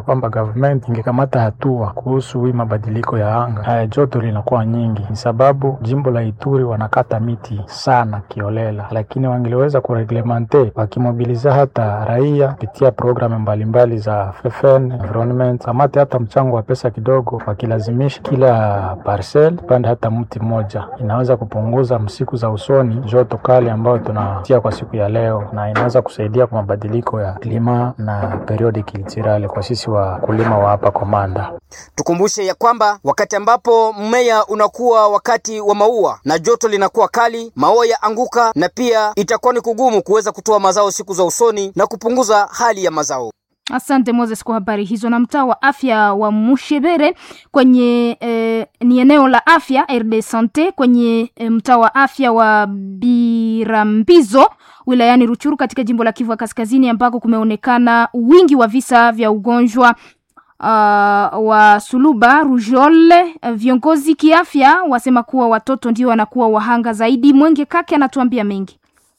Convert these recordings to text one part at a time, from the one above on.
ya kwamba government ingekamata hatua kuhusu hii mabadiliko ya anga. Haya, joto linakuwa nyingi, ni sababu jimbo la Ituri wanakata miti sana kiolela, lakini wangeliweza kureglemente wakimobiliza hata raia kupitia programu mbalimbali za FFN environment, kamate hata mchango wa pesa kidogo, wakilazimisha kila parcel pande hata mti mmoja, inaweza kupunguza msiku za usoni joto kali ambayo tunatia kwa siku ya leo, na inaweza kusaidia kwa mabadiliko ya klima na periodi kiltirale kwa sisi wakulima wa hapa Komanda. Tukumbushe ya kwamba wakati ambapo mmea unakuwa wakati wa maua na joto linakuwa kali, maua ya anguka na pia itakuwa ni kugumu kuweza kutoa mazao siku za usoni na kupunguza hali ya mazao. Asante Moses kwa habari hizo. Na mtaa wa afya wa Mushebere kwenye eh, ni eneo la afya RD Sante kwenye eh, mtaa wa afya wa Birambizo wilayani Ruchuru katika jimbo la Kivu ya Kaskazini ambako kumeonekana wingi wa visa vya ugonjwa uh, wa suluba rujole. Viongozi kiafya wasema kuwa watoto ndio wanakuwa wahanga zaidi. Mwenge Kake anatuambia mengi.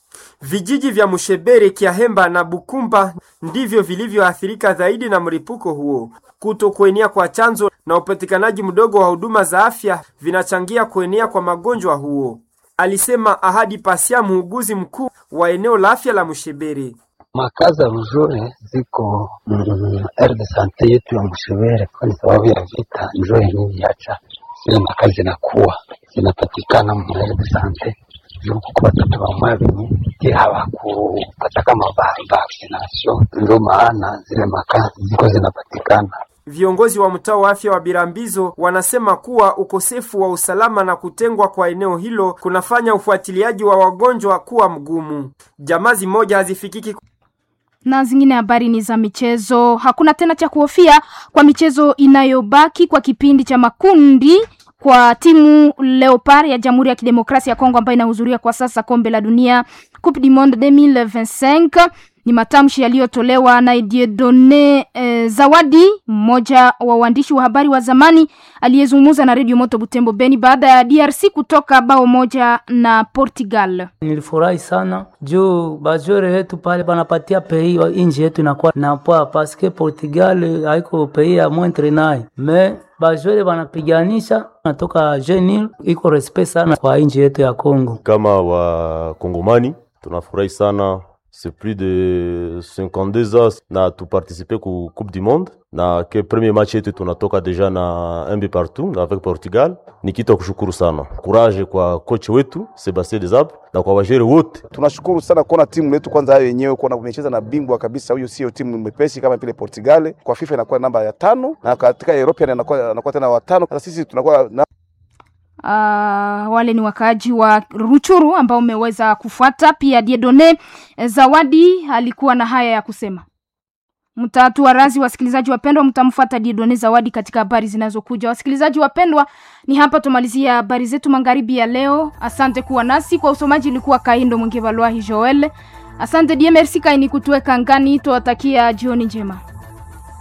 Vijiji vya Mushebere, Kiahemba na Bukumba ndivyo vilivyoathirika zaidi na mlipuko huo. Kuto kuenea kwa chanzo na upatikanaji mdogo wa huduma za afya vinachangia kuenea kwa magonjwa huo, alisema Ahadi Pasia, muuguzi mkuu wa eneo la afya la Mushebere. Makaza rujole ziko mm, erde sante yetu ya Mushebere, kwa sababu ya vita njoo yenyewe yacha zile makazi zinakuwa zinapatikana mu erde sante juku kwa watoto bamwe benye hawakupata kama vaccination, ndio maana zile makazi ziko zinapatikana. Viongozi wa mtaa wa afya wa Birambizo wanasema kuwa ukosefu wa usalama na kutengwa kwa eneo hilo kunafanya ufuatiliaji wa wagonjwa kuwa mgumu. Jamaa moja hazifikiki na zingine habari ni za michezo. Hakuna tena cha kuhofia kwa michezo inayobaki kwa kipindi cha makundi kwa timu Leopard ya Jamhuri ya Kidemokrasia ya Kongo ambayo inahudhuria kwa sasa kombe la dunia Coupe du Monde 2025. Ni matamshi yaliyotolewa na Dieudonne eh, Zawadi, mmoja wa waandishi wa habari wa zamani aliyezungumza na Radio Moto Butembo Beni baada ya DRC kutoka bao moja na Portugal. Nilifurahi sana juu bajore yetu pale banapatia pei inji yetu inakuwa na poa paske Portugal haiko pei ya mwentre naye me bajore banapiganisha natoka jenil iko respect sana kwa inji yetu ya Kongo. Kama wakongomani tunafurahi sana c'est plus de 52 ans na tuparticipe ku coupe du monde na ke premier match yetu tunatoka deja na un but partout avec Portugal. Ni kitu ya kushukuru sana, courage kwa coach wetu Sebastien Desabre na kwa wajere wote. Tunashukuru sana kuona timu letu kwanza hayo yenyewe kuona umecheza na bingwa kabisa. Huyo sio timu mepesi kama vile Portugal, kwa FIFA inakuwa namba ya tano na katika European anakuwa anakuwa tena watano. Sasa sisi tunakuwa na Uh, wale ni wakaaji wa Ruchuru ambao umeweza kufuata. Pia Diedone Zawadi alikuwa na haya ya kusema. Mtatua razi, wasikilizaji wapendwa, mtamfuata Diedone Zawadi katika habari zinazokuja. Wasikilizaji wapendwa, ni hapa tumalizia habari zetu magharibi ya leo. Asante kuwa nasi kwa usomaji, ilikuwa Kaindo Mwingevalwahi Joel. Asante die merci kaini kutuweka ngani, tuwatakia jioni njema.